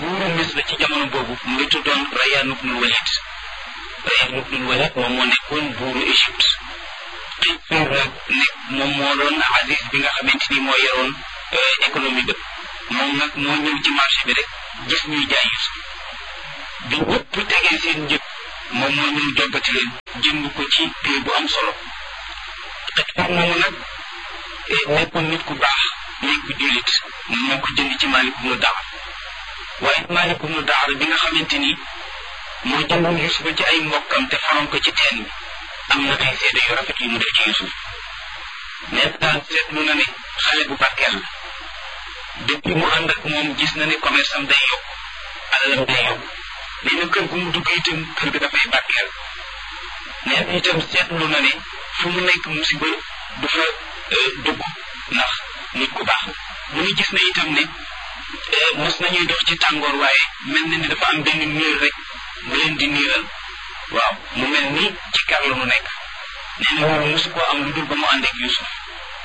buuru Misra ci jamono boobu mu ngi tuddoon Rayyan ibnul Walid Rayyan ibnul Walid moom moo nekkoon buuru Égypte Qaysar nag nekk moom moo doon Aziz bi nga xamante ni moo yoroon économie ba moom nag moo ñëw ci marché bi rek gis ñuy jaay Yusuf bi ñëpp tegee seen njëg moom moo ñëw joggati leen jënd ko ci prix bu am solo Qaysar moomu nag nekkoon nit ku baax nekk ku jullit moo ko jënd ci Maalik ibnu Daar waaye Maalik ibnu Daar bi nga xamante ni moo jëndoon Yusufa ci ay mbokkam te faroon ko ci teen bi am na ay seede yu rafet yu mu def ci Yusuf mais daal seetlu na ne xale bu barkeel la depuis mu ànd ak moom gis na ne commerce am day yokk alalam day yokk nee na kër gu mu dugg itam kër ga dafay barkeel nee na itam seetlu na ne fu mu nekk musiba du fa dugg ndax nit ku baax mu ngi gis na itam ne mos nañuy dox ci tàngoor waaye mel na ni dafa am benn niir rek bu leen di niiral waaw mu mel ni ci kar la mu nekk nee na loolu mosu koo am lu dul ba mu ànd ak Yusuf